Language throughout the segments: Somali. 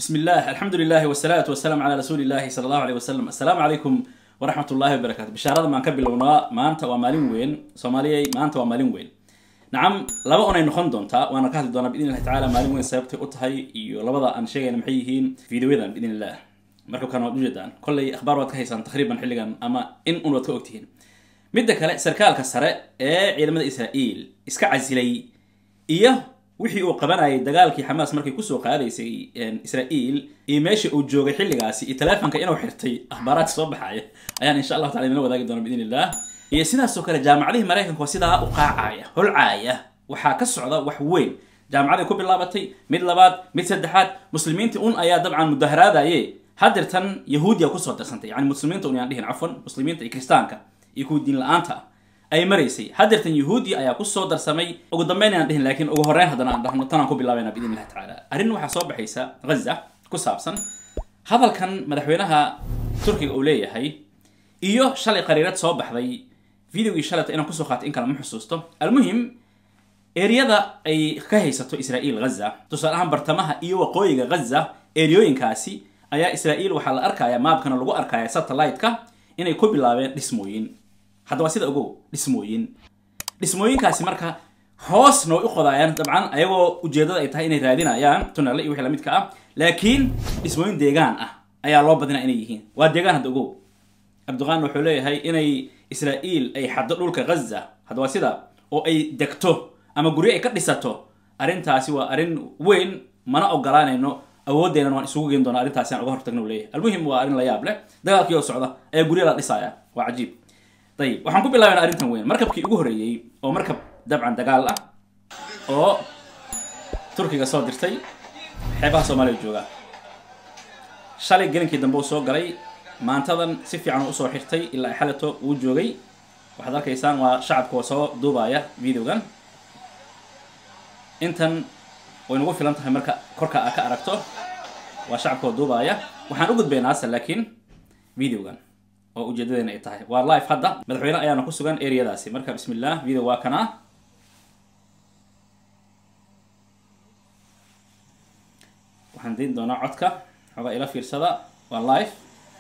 بسم الله الحمد لله والصلاة والسلام على رسول الله صلى الله عليه وسلم السلام عليكم ورحمة الله وبركاته بشارة ما نكبل ونا ما أنت ومالين وين صوماليا ما أنت ومالين وين نعم لبا أنا نخون دونتا وأنا كهل دونا بإذن الله تعالى مالين وين سيبتي أتهي iyo labada aan sheegayna maxay yihiin fiidiyoyadan biidn illah marka kan waad ujeedaan kollay akhbaar waad ka haysaan taqriiban xilligan ama in un waad ka ogtihiin midda kale sarkaalka sare ee ciidamada israa'iil iska casilay iyo wixii uu qabanayay dagaalkii xamaas markay kusoo qaadaysay israa'iil iyo meesha uu joogay xilligaasi iyo taleefonka inuu xirtay akhbaaraadka soo baxaya ayaan insha allahu tacala inala wadaagi doona biidn illah iyo sidaasoo kale jaamacadihii maraykanka oo sidaa u qaacaya holcaaya waxaa ka socda wax weyn jaamacaday ku bilaabatay mid labaad mid saddexaad muslimiinta un ayaa dabcan mudaharaadaye hadeertan yahuudiya kusoo darsantay yani muslimiinta un yaan dhihin cafwan muslimiinta iyo kristaanka iyo kuwa diin la-aanta ah ay maraysay hadeertan yahuudiya ayaa kusoo darsamay ugu dambeyn aan dhihin laakiin ugu horreyn haddana aan dhahno tanaan ku bilaabayna biidn illahi tacaala arrin waxaa soo baxaysa ghaza ku saabsan hadalkan madaxweynaha turkiga uu leeyahay iyo shalay qariirad soo baxday videogii shalayta inaan kusoo qaatay in kale ma xusuusto almuhim eriyada ay ka haysato israa'iil ghaza tusaale ahaan bartamaha iyo waqooyiga ghaza eriyooyinkaasi ayaa israa'iil waxaa la arkaya maabkana lagu arkaya satellite-ka inay ku bilaabeen dhismooyin hadda waa sida ogow dhismooyin dhismooyinkaasi marka hoosna way u qodaayaan dabcan ayagoo ujeedada ay tahay inay raadinayaan tunale iyo wixii lamidka ah laakiin dhismooyin deegaan ah ayaa loo badinaya inay yihiin waa deegaan hadda ogow abduqaan wuxuu leeyahay inay israa'iil ay xaddo dhulka ghaza hadda waa sida oo ay degto ama guryo ay ka dhisato arrintaasi waa arrin weyn mana ogolaanayno awoodeenan waan isugu geen doona arrintaasi aan uga hortagno leeyahay almuhim waa arrin la yaab leh dagaalkii oo socda ayaa guryo la dhisaya waa cajiib ayib waxaan ku bilaabayna arrintan weyn markabkii ugu horreeyey oo markab dabcan dagaal ah oo turkiga soo dirtay xeebaha soomaaliya jooga shalay gelinkii dambe uu soo galay maantadan si fiican usoo xirtay ilaa ay xalato uu joogay waxaad arkaysaan waa shacabka oo soo duubaya videogan intan way nagu filan tahay marka korka aa ka aragto waa shacabka oo duubaya waxaan u gudbaynaa ase laakiin videogan oo ujeedadeena ay tahay waa live hadda madaxweyne ayaana ku sugan areadaasi marka bismi illah video waa kana waxaan diin doonaa codka xoogaa ila fiirsada waa live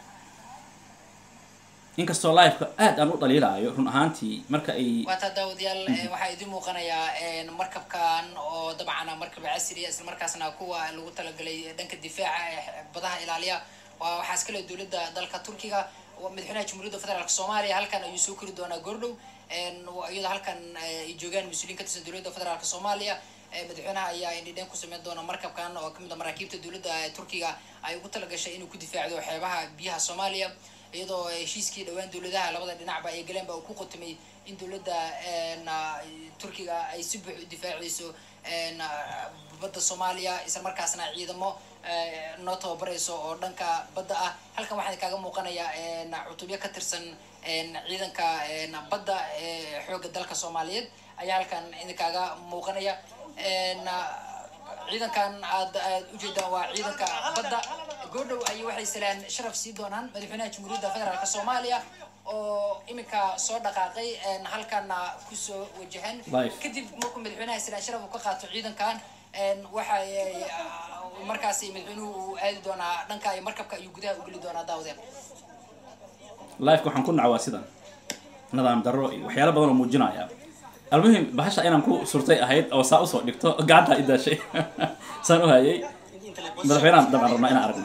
inkastoo liveka aad aan u dhaliilaayo run ahaantii marka ay waata daawadayaal waxaa idin muuqanayaa markabkan oo dabcan markab casriya isla markaasna kuwa lagu talagalay dhanka difaaca ee badaha ilaaliya waa waxaa iskale dowladda dalka turkiga madaxweynaha jamhuuriyadda federaalk soomaaliya halkan ayuu soo kori doonaa goordhow iyadoo halkan ay joogaan mas-uuliyiin ka tirsan dowladda federaalk soomaaliya madaxweynaha ayaa indhidheen ku sameyn doona markabkan oo kamid a maraakiibta dowladda turkiga ay ugu talagashay inuu ku difaacdo xeebaha biyaha soomaaliya iyadoo heshiiskii dhowaan dowladaha labada dhinacba ay galeen ba uu ku qotomay in dowladda turkiga ay si buux u difaacayso badda soomaaliya isla markaasna ciidamo noo tababarayso oo dhanka badda ah halkan waxaa kaaga muuqanaya cutubyo ka tirsan ciidanka badda xoogga dalka soomaaliyeed ayaa halkan idinkaaga muuqanaya ciidankan aad aad ujeedaan waa ciidanka badda goordhow ayay waxay salaan sharaf sii doonaan madaxweynaha jamhuuriyadda federaalk soomaaliya oo iminka soo dhaqaaqay halkana kusoo wajahan kadib markuu madaxweynaha salaan sharaf uu ka qaato ciidankan waxay markaasi madaxweynuhu uu aadi doonaa dhanka iyo markabka ayuu gudaha u geli doonaa daawadeen liveka waxaan ku nacwaa sidan nidaam darro iyo waxyaalo badan oo muujinaya almuhim bahasha inaan ku surtay ahayd oo saa usoo dhigto gacantaa i daashay saan u hayay madaxweynahan dabcan rabnaa inaan aragno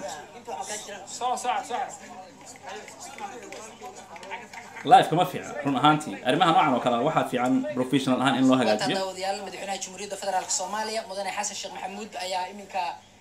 live kama fiican run ahaantii arrimaha noocan oo kale waxaa fiican professional ahaan in loo hagaajiyo daawadayaal madaxweynaha jamhuuriyadda federaalk soomaaliya mudane xasan sheekh maxamuud ayaa iminka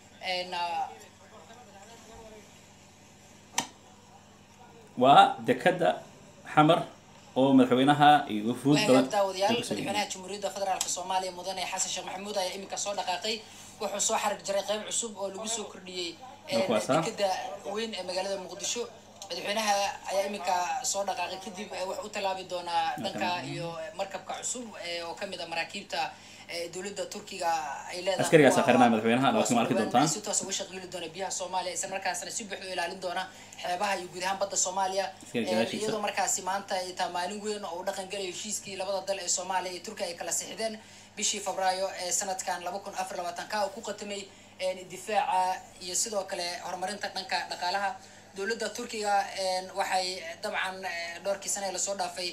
waa dekada xamar oo madaxweynaha iyo wufuud badan daawadayaal madaxweynaha jamhuuriyadda federaalk soomaaliya mudane xasan sheekh maxamuud ayaa iminka soo dhaqaaqay wuxuu soo xarig jaray qayb cusub oo lagu soo kordhiyey dekada weyn ee magaalada muqdisho madaxweynaha ayaa iminka soo dhaqaaqay kadib wax u tallaabi doonaa dhanka iyo markabka cusub oo kamid a maraakiibta dowladda turkiga ay leedahay askarigaas aqrinaya madaxweynaha laakiin waa arki doontaan si toos uga shaqeeli doona biyaha soomaaliya isla markaasna si buuxda u ilaalin doona xeebaha iyo guud ahaan badda soomaaliya iyadoo markaasi maanta ay tahay maalin weyn oo u dhaqan galayo heshiiskii labada dal ee soomaaliya iyo turkiya ay kala sixdeen bishii febraayo ee sanadkan laba kun afar labaatan ka oo ku qatamay difaaca iyo sidoo kale horumarinta dhanka dhaqaalaha dowladda turkiga waxay dabcan dhowrkii sane lasoo dhaafay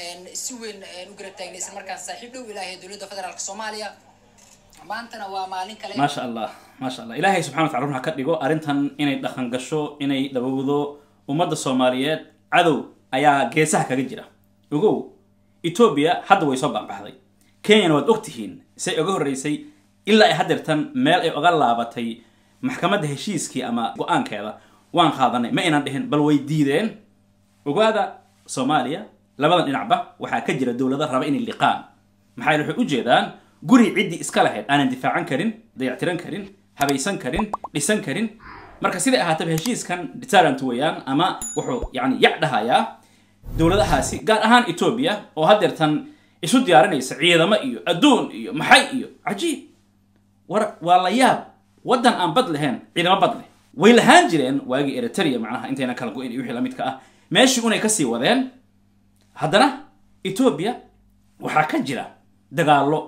si weyn u garab taagnay isla markaas saaxiib dhow ilaahay dowladda federaalk soomaaliya maantana waa maalin kale maasha allah maasha allah ilaahay subxana wa tacala run ha ka dhigo arrintan inay dhaqan gasho inay dhabowdo ummadda soomaaliyeed cadow ayaa geesaha kaga jira ogow etoobiya hadda way soo baanbaxday kenyana waad og tihiin say oga horreysay ilaa ay hadeertan meel ay oga laabatay maxkamadda heshiiskii ama go-aankeeda waan qaadanay ma aynan dhihin bal way diideen ogaada soomaaliya labadan dhinacba waxaa ka jira dowlado raba inay liqaan maxaa yeele waxay ujeedaan guri ciddii iska lahayd aanan difaacan karin dayactiran karin habaysan karin dhisan karin marka siday ahaataba heshiiskan deterrent weeyaan ama wuxuu yani yac dhahayaa dowladahaasi gaar ahaan etoobiya oo hadeertan isu diyaarinaysa ciidamo iyo adduun iyo maxay iyo cajiib war waa la yaab waddan aan bad lahayn ciidamo bad leh way lahaan jireen waagii eritrea macnaha intayna kala go-in iyo wixii lamidka ah meeshii unay kasii wadeen haddana etoobiya waxaa ka jira dagaallo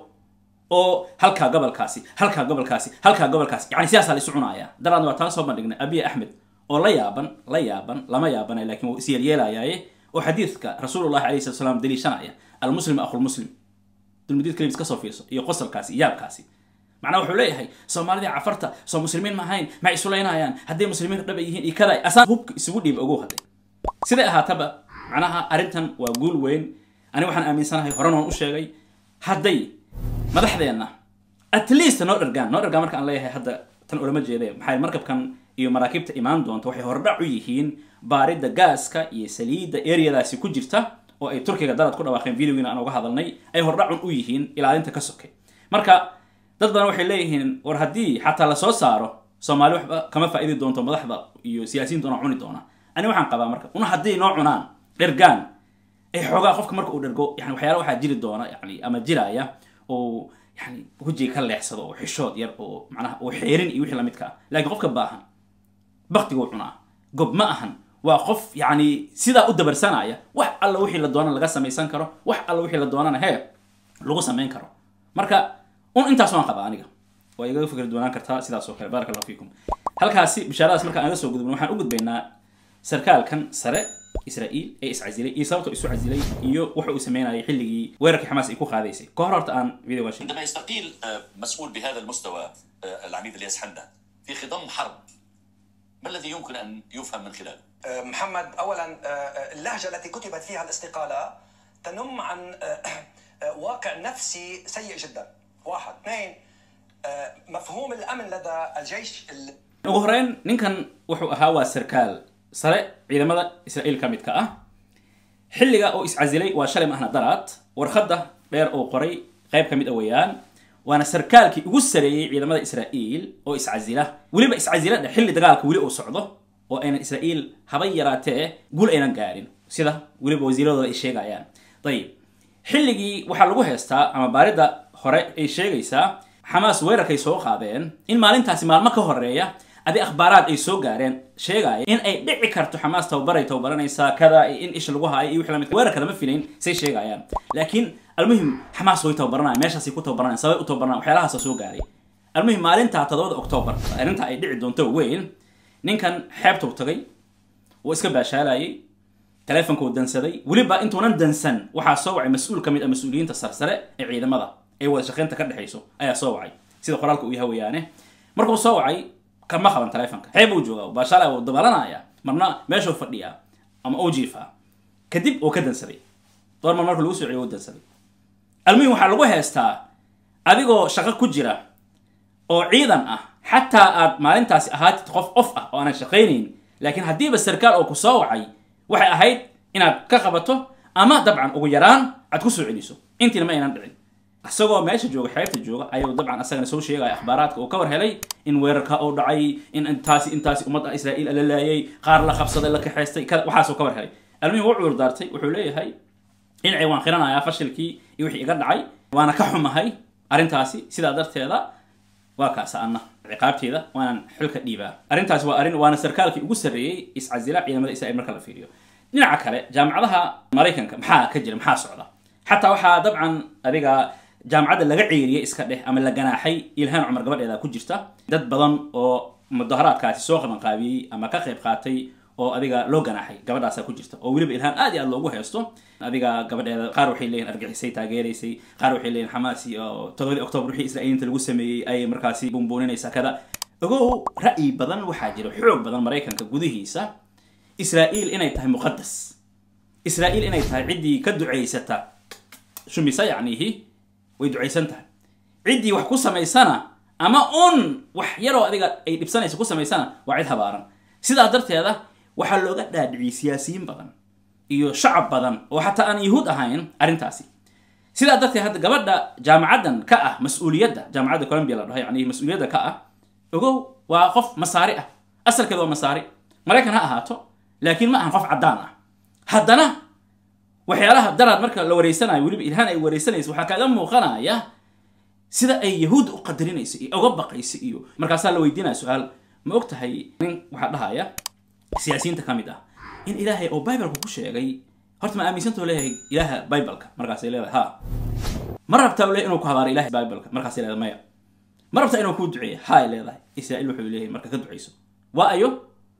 oo halkaa gobolkaasi halkaa gobolkaasi halkaa gobolkaasi yani sidaasaa la isu cunaaya daraadna waa taan soo bandhignay abiy axmed oo la yaaban la yaaban lama yaabana lakin wuu isyeelyeelayaaye oo xadiidka rasuulullahi alayhi salatu salaam daliishanaya almuslim akhulmuslim dulmudiid kalibis kasoo fiirso iyo qosolkaasi iyo yaabkaasi macnaha wuxuu leeyahay soomaalida cafarta soo muslimiin ma ahayn ma isulaynayaan hadday muslimiin dhaba yihiin iyo kada asaan hubka isugu dhiib ogow hadde siday ahaataba macnaha arrintan waa guul weyn ani waxaan aaminsanahay horan waan u sheegay hadday madaxdeenna at least noo dhargaan noo dhargaan marka aan leeyahay hadda tan ulama jeede maxay markabkan iyo maraakiibta imaan doonta waxay hordhac u yihiin baaridda gaaska iyo saliidda areadaasi ku jirta oo ay turkiga dalad ku dhawaaqeen videogiina aan uga hadalnay ay hordhacun u yihiin ilaalinta ka soke marka dad badan waxay leeyihiin war haddii xataa lasoo saaro soomaali waxba kama faa'idi doonto madaxda iyo siyaasiyiinta una cuni doona ani waxaan qabaa marka una haddii noo cunaan dhergaan ay xoogaa qofka marka uu dhergo yani waxyaala waxaa jiri doona yani ama jiraya oo yani wejiga ka leexsado oo xishood yar oo macnaha oo xeerin iyo wixii lamidka ah laakiin qofka baahan baktiguu cunaa gob ma ahan waa qof yani sidaa u dabarsanaya wax alla wixii la doonana laga samaysan karo wax alla wixii la doonana hee lagu samayn karo marka un intaas waan qabaa aniga waa igaga fikri doonaan kartaa sidaas oo kale barak allahu fiikum halkaasi bishaaradaas markaan aga soo gudubno waxaan u gudbaynaa sarkaalkan sare israa'iil ee iscasilay iyo sababta isu casilay iyo waxa uu sameynayay xilligii weerarkii xamaas ay ku qaadaysay ka hor horta aan video waan sheegay عندما يستقيل آه، مسؤول بهذا المستوى آه، العميد الياس حمدان في خضم حرب ما الذي يمكن ان يفهم من خلاله؟ محمد اولا اللهجه التي كتبت فيها الاستقاله تنم عن واقع نفسي سيء جدا واحد اثنين مفهوم الامن لدى الجيش ال- ugu horeyn ninkan wuxuu ahaa waa sarkaal sare ciidamada israa'iil ka midka ah xilliga oo iscasilay waa shalay mahna daraad warqadda dheer oo qoray qayb ka mid a weeyaan waana sarkaalkii ugu sareeyey ciidamada israa'iil oo iscasila weliba iscasila dhe xilli dagaalka weli uu socdo oo aynan israa'iil haba yaraatee guul aynan gaarin sida weliba wasiiradooda ay sheegayaan dayib xilligii waxaa lagu heystaa ama baaridda hore ay sheegaysaa xamaas weerarkay soo qaadeen in maalintaasi maalmo ka horeeya adi akhbaaraad ay soo gaareen sheegaya in ay dhici karto xamaas tababaray tababaranaysaa kada in ish lagu haayo iyo wixii lamid weerarka lama filayn say sheegayaan laakiin almuhim xamaas way tababaranayaan meeshaasay ku tababaranayaan sabay u tababaranayaan waxyaalahaasa soo gaaray almuhim maalinta todobada octoobar arrinta ay dhici doonto weyn ninkan xeebtuu tagay wuu iska baashaalayay teleefonka uu dansaday weliba intuunan dansan waxaa soo wacay mas-uul ka mid ah mas-uuliyiinta sarsare ee ciidamada ee wada shaqaynta ka dhexayso ayaa soo wacay sida qoraalka uu yahay weeyaane markuu soo wacay kama qaban teleefonka xeeb uu joogaa baashaala wuu dabalanaya marna meeshuu fadhiyaa ama uu jiifaa kadib uu ka dansaday door mar marka lagu soo celiyo uu dansaday almuhim waxaa lagu heestaa adigoo shaqo ku jira oo ciidan ah xataa aad maalintaasi ahaatid qof of ah oo aanan shaqaynayn laakiin haddiiba sarkaal oo ku soo wacay waxay ahayd inaad ka qabato ama dabcan ugu yaraan aad ku soo celiso intiina ma aynan dhicin isagoo meesha jooga xeebta jooga ayuu dabcan asagana soo sheegaya akhbaaraadka uu ka war helay in weerarka uu dhacay in intaasi intaasi ummadda israa'iil la laayay qaar la qabsaday la kaxaystay kada waxaasuu ka war helay almuhim wuu cudur daartay wuxuu leeyahay dhinacii waan qiranayaa fashilkii iyo wixii iga dhacay waana ka xumahay arrintaasi sidaa darteeda waa kaasa anna ciqaabteeda waanaan xilka dhiibaa arrintaasi waa arrin waana sarkaalkii ugu sarreeyey iscasila ciidamada israa'iil marka la fiiriyo dhinaca kale jaamacadaha maraykanka maxaa ka jira maxaa socda xataa waxaa dabcan adiga jaamacadda laga ceeriyey iska dheh ama la ganaaxay ilhaan cumar gabadheeda ku jirta dad badan oo mudaharaadkaasi soo qabanqaabiyey ama ka qayb qaatay oo adiga loo ganaaxay gabadhaasa ku jirta oo weliba ilhaan aad iyo aad loogu haysto adiga gabadheeda qaar waxay leeyihin argixisay taageeraysay qaar waxay leeyihin xamaas iyo todobadii octoobar wixii israa'iiliinta lagu sameeyey ayay markaasi bumbuuninaysaa kada ogow ra'yi badan waxaa jira xoog badan maraykanka gudihiisa israa'iil inay tahay muqadas israa'iil inay tahay ciddii ka ducaysata shumisa yacnihi way ducaysan tahay ciddii wax ku samaysana ama un wax yaroo adiga ay dhibsanaysa ku samaysana waa cid habaaran sidaa darteeda waxaa looga dhaadhiciyey siyaasiyiin badan iyo shacab badan oo xataa aan yahuud ahayn arrintaasi sidaa darteed hadda gabadha jaamacaddan ka ah mas-uuliyadda jaamacadda columbia la dhaho yani mas-uuliyadda ka ah ogow waa qof masaari ah asalkeeda waa masaari maraykan ha ahaato laakiin ma ahan qof caddaan ah haddana waxyaalaha daraad marka la wareysanayo weliba ilhaan ay wareysanayso waxaa kaaga muuqanaya sida ay yahuud u qadarinayso iyo uga baqayso iyo markaasaa la weydiinaya su-aal ma og tahay nin waxaa dhahaya siyaasiyiinta ka mid ah in ilaahay oo bibleka ku sheegay horta ma aaminsantao leeyahay ilaaha bibleka markaasay leedahay ha ma rabtaa le inuu ku habaaro ilahay bibleka markaasay leedahay maya ma rabtaa inuu kuu duceeya haay leedahay israa'iil wuxuu leeyahay marka ka ducayso waa ayo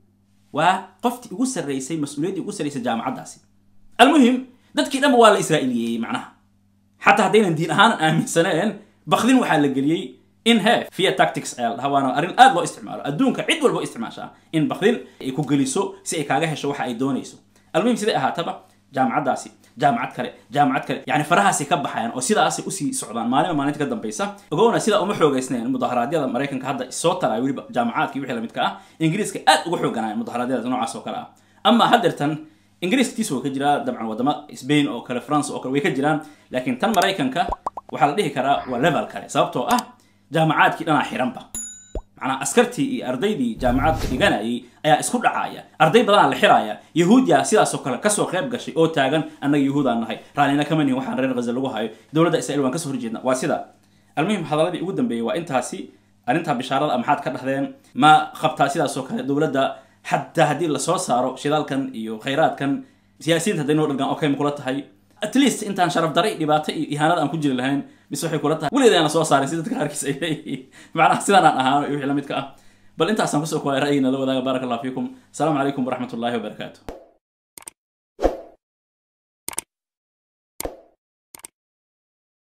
waa qoftii ugu sarreysay mas-uuliyaddii ugu sarreysay jaamacaddaasi almuhim dadkii dhanba waa la israa'iiliyeeyey macnaha xataa haddaynan diin ahaan aaminsaneen bakdin waxaa la geliyey in he via tactics ayaa la dhaha waana arrin aad loo isticmaalo adduunka cid walba isticmaashaa in bakdin ay ku geliso si ay kaaga hesho waxa ay doonayso almuhim siday ahaataba jaamacaddaasi jaamacad kale jaamacad kale yani farahaasay ka baxayaan oo sidaasay usii socdaan maalinba maalinta ka dambaysa ogowna sida uma xoogaysnayn mudaharaadyada maraykanka hadda soo taraya weliba jaamacaadkii wixii lamidka ah ingiriiska aad uga xooganaya mudaharaadyadaas noocaas oo kale ah ama haddeertan ingiriiska tiis waa ka jiraa dabcan wadamo spain oo kale france oo kale way ka jiraan laakiin tan maraykanka waxaa la dhihi karaa waa level kale sababtoo ah jaamacaadkii dhanaa xiranba macnaa askartii iyo ardaydii jaamacaadka dhiganayay ayaa isku dhacaya arday badanaa la xiraya yahuudiya sidaasoo kale kasoo qayb gashay oo taagan annaga yahuudaan nahay raallina kama nihin waxaan reer ghaza lagu hayo dowladda israel waan kasoo horjeedna waa sida almuhim hadaladii ugu dambeeyey waa intaasi arrintaa bishaarada maxaad ka dhahdeen ma qabtaa sidaasoo kale dowladda xataa haddii lasoo saaro shidaalkan iyo khayraadkan siyaasiyiinta hadday noo dhargaan okay ma kula tahay at least intaan sharaf daray dhibaato iyo ihaanada aan ku jiri lahayn mise waxay kula tahay weligeed aan soo saarin si dadka qaarkiis ay leeyihiin macnaha sidaan aan ahaano iyo wixii la midka ah bal intaasaan kusoo kuwalay ra'yigina la wadaaga baaraka allah fiikum asalaamu calaykum waraxmat ullahi wabarakaatu